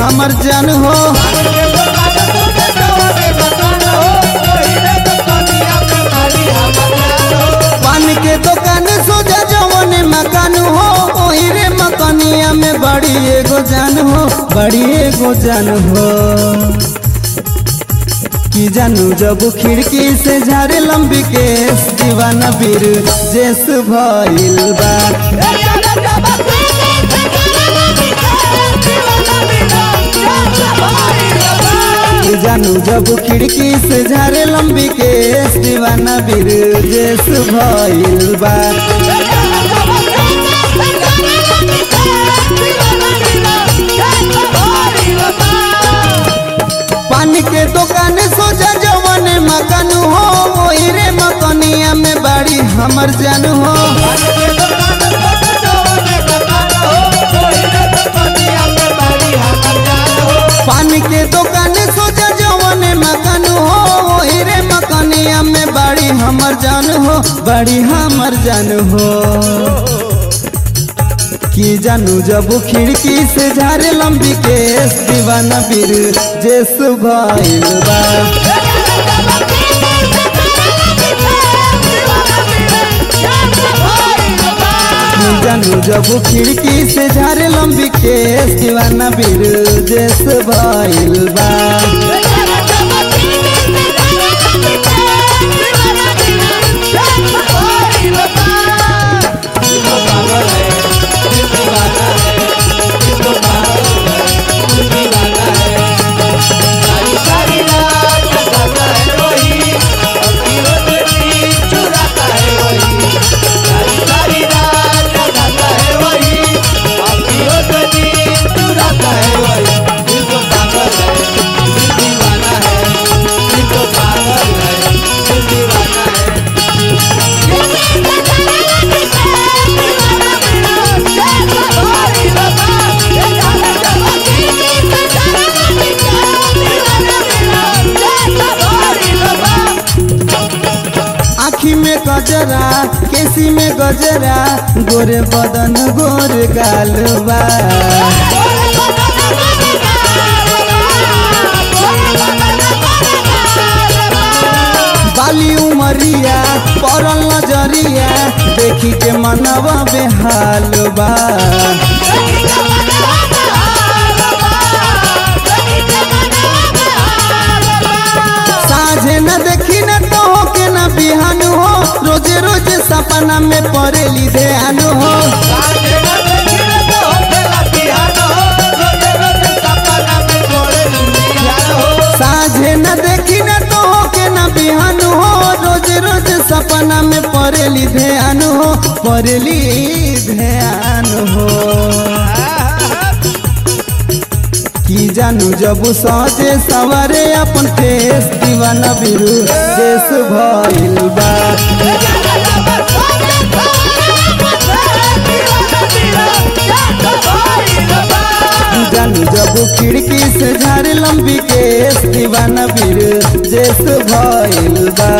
हमर जान हो पान के दुकान सोजा जवन मकान हो ओही रे मकनिया में बड़ी एगो जान हो बड़ी एगो जान हो की जानू जब खिड़की से झारे लंबी केस दीवाना बीर जेस भइल बा की जानू जब खिड़की से झारे लंबी केस दीवाना बीर जेस भइल बा पान के दुकान सोजा जवन मकान हो ओही रे मकनिया में बड़ी हमर जान हो पान के दुकान सोजा जवन मकान हो ओही रे मकनिया में बड़ी हमर जान हो बड़ी हमर जान हो की जानू जब खिड़की से झारे लंबी केस दीवाना बीर जेस भइल बा की जानू जब खिड़की से झारे लंबी केस दीवाना बीर जेस भइल बा आखी में गजरा केसी में गजरा गोरे बदन गोर गालबा बाली उमरिया परल नजरिया देखी के मनवा बेहाल बा साझे न देखी न तो हो के न बिहान हो रोजे रोजे सपना में पड़ेली ध्यान हो साझे न देखी न तो हो के न बिहान हो रोज रोज सपना में पड़ेली ध्यान हो पड़ेली ध्यान हो की जानू जब सजे सवारे अपन फेस दीवाना बिरु देश भइल बा जानू जब खिड़की से झारे लंबी केस दीवाना बीर जेस भइल बा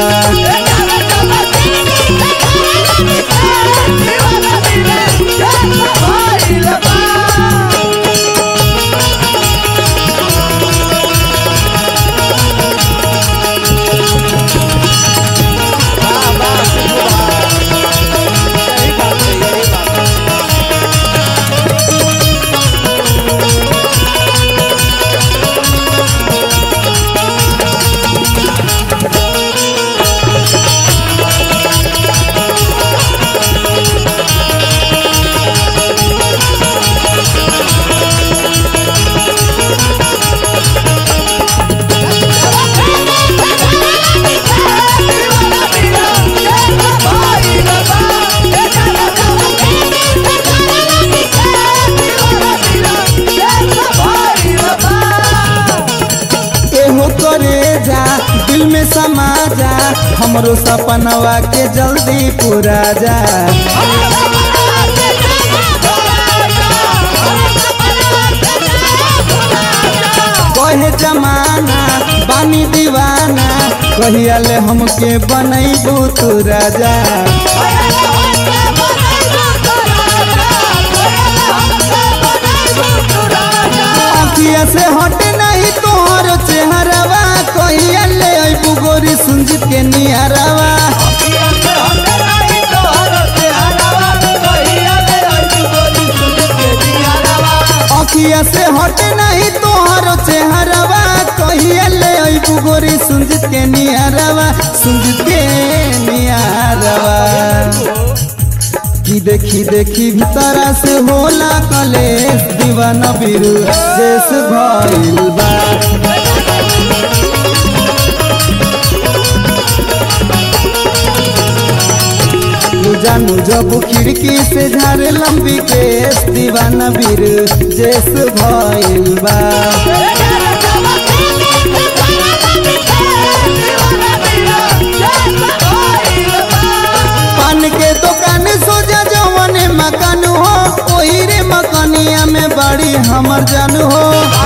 एहो करे जा दिल में समा जा हमरो सपनवा के जल्दी पूरा जा कहे जमाना बानी दीवाना कहिया ले हमके बनैबू तू राजा अखिया से हटे नहीं तोहर चेहरावा कहिया ले अइबू गोरी सुंजित के नियरावा अखिया से हटे नहीं तोहर चेहरावा कहिया ले अइबू गोरी सुंजित के नियरावा सुंजित के नियरावा की देखी देखी भीतरा से होला कलेश दीवाना बिरु देश भइल बा तू जानू जब खिड़की से झारे लंबी केस दीवाना बीर देश भइल बा पान के दुकान सोजा जवन मकान हो ओही रे मकानिया में बड़ी हमर जान हो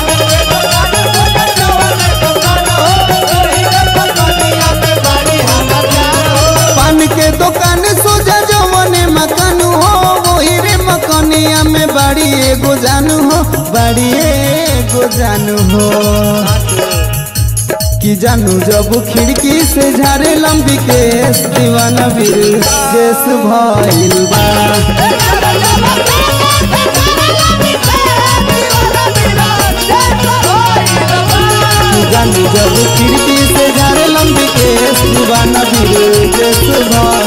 पान के दुकान सोजा जवन मकान हो ओही रे मकानिया में बड़ी एगो जान हो बड़ी एगो जान हो कि जानू जब खिड़की से झारे लंबी केस दीवाना बीर देश भइल बा कि जानू जब खिड़की से झारे लंबी केस दीवाना बीर देश भइल